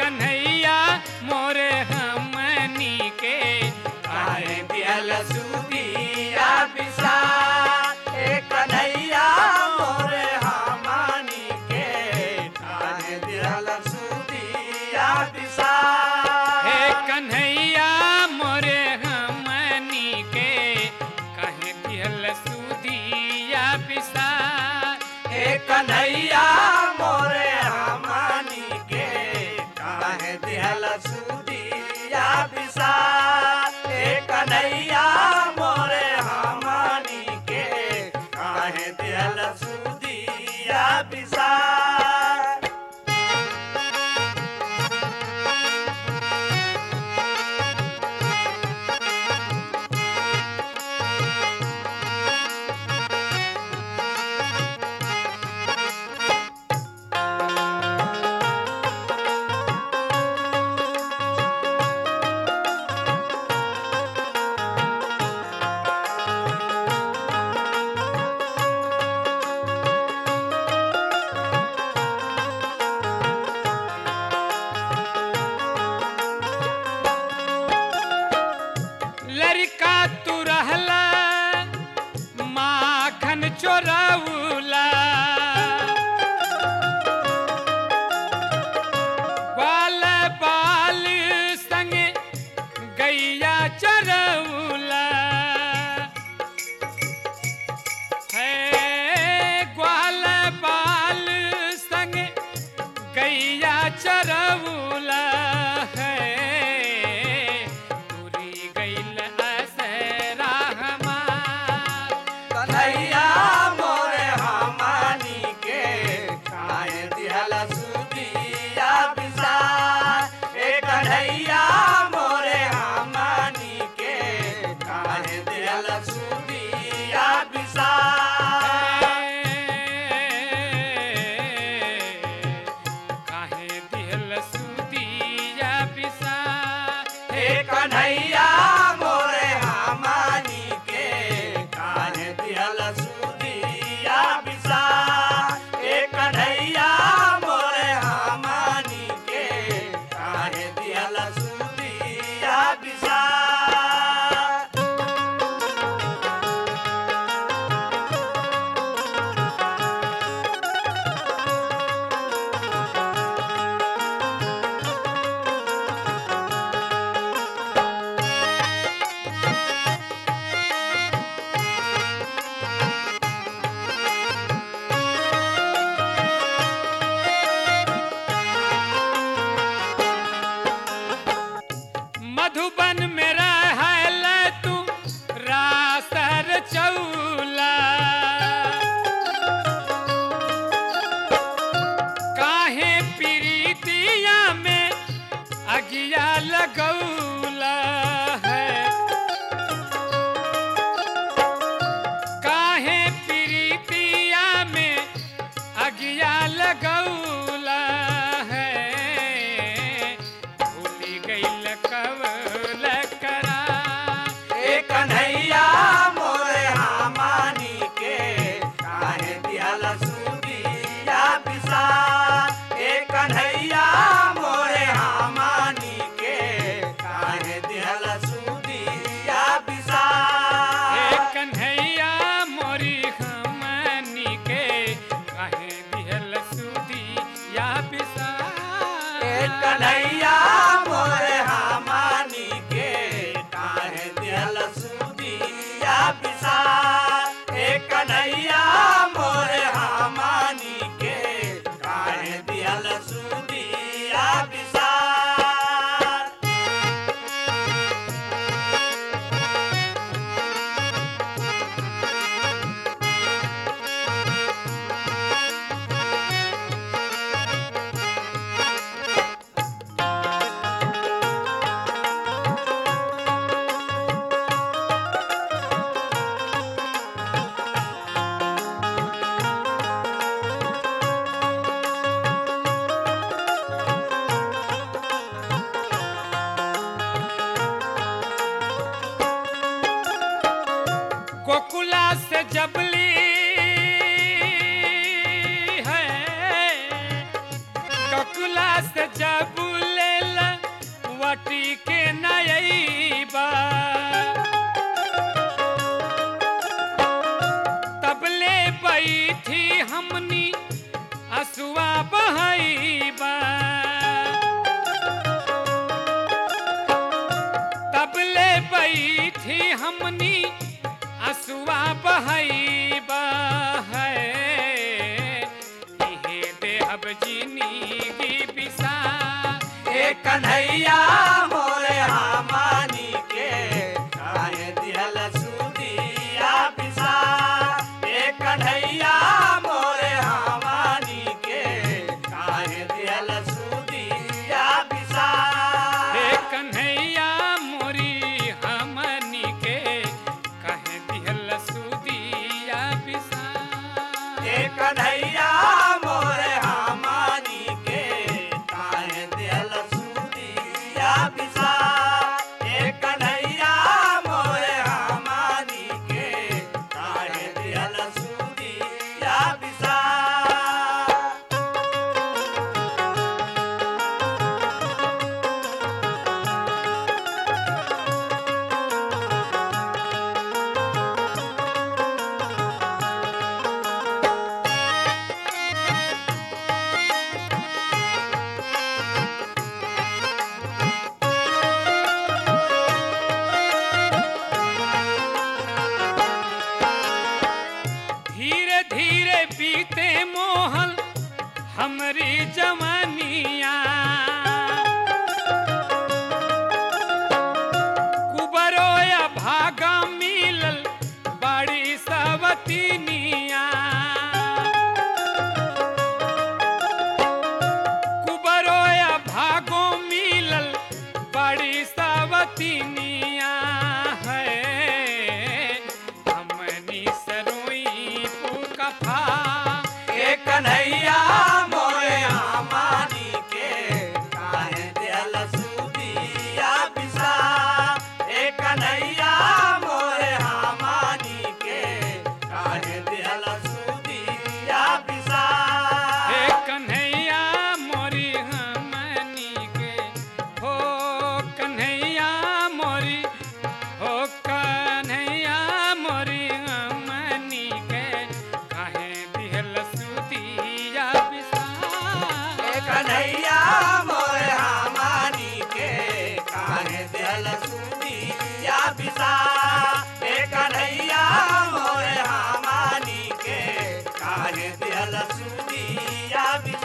कन्हैया मोरे हमनी के काहे दियल सुदिया पिसा ए कन्हैया मोरे हमानी के काहे दियल सुदिया पिसा हे कन्हैया मोरे हमनी के कहे दिहल सुदिया पिसा ए कन्हैया मोरे हमानी के काहे दियल सुदिया पिसा ए कन्हैया मोरे हमानी के काहे दियल सुदिया पिसा लड़का तू रहला माखन चोरौला बाल बाल संग गैया चरौला है ग्वाल बाल संग गैया चरौला है तुरी गैल असरा हमार कन्हैया मोरे हमानी के काहे दिहल सुदिया पिसा ए कन्हैया मोरे हमानी के काहे दिहल सुदिया पिसा काहे दिहल सुदिया पिसा ए कन्हैया मोरे हमानी के काहे दिहल सुदिया पिसा ए कन्हैया मोरे हमानी के काहे दिहल सुदिया पिसा मधुबन में रहल तू रासर चौला काहे प्रीतिया में अगिया लगौला है काहे प्रीतिया में अगिया लगौला है भूली गईल कवल करा ए कन्हैया मोरे हमानी के काहे दिहल सुदिया पिसा ए कन्हैया मोरे हमानी के काहे दिहल सुदिया पिसा ए कन्हैया मोरी हमनी के कहे दिहल सुदी या पिसा ए कन्हैया मोरे हमानी के काहे दिहल सुदिया पिसा ए कन्हैया मोरे हमानी के काहे दिहल सुदिया पिसा गोकुला से जबली है गोकुला से जबले बटी के नयबा तबले बैठी हमनी असुआ बहैबा तबले बैठी हमनी असुआ बहैबा है इहे देहब जिंदगी बिसा ए कन्हैया मोरे हमानी के काहे दिहल सुदिया पिसा ए कन्हैया मोरे हमानी के काहे दिहल सुदिया पिसा हे कन्हैया मोरी हमनी के कहे दिहल सुदिया बिसा ए कन्हैया मोरे हमानी के काहे दिहल सुदिया पिसा ए कन्हैया मोरे हमानी के काहे दिहल सुदिया पिसा धीरे धीरे बीते मोहल हमरी जवानिया कुबरो या भागा मिलल बड़ी सवतीनिया कुबरो या भागो मिलल बड़ी सवतीनिया है हमनी सरोई पुकफा ए कन्हैया मोरे हमानी के काहे दिहल सुदिया पिसा ए कन्हैया मोरे हमानी के काहे दिहल सुदिया पिसा हे कन्हैया मोरी हमनी के हो कन्हैया मोरी हो कन्हैया मोरी हमनी के काहे दिहल सुदिया बिसा ए कन्हैया मोरे हमानी के काहे दिहल सुदिया पिसा ए कन्हैया मोरे हमानी के काहे दिहल सुदिया पिसा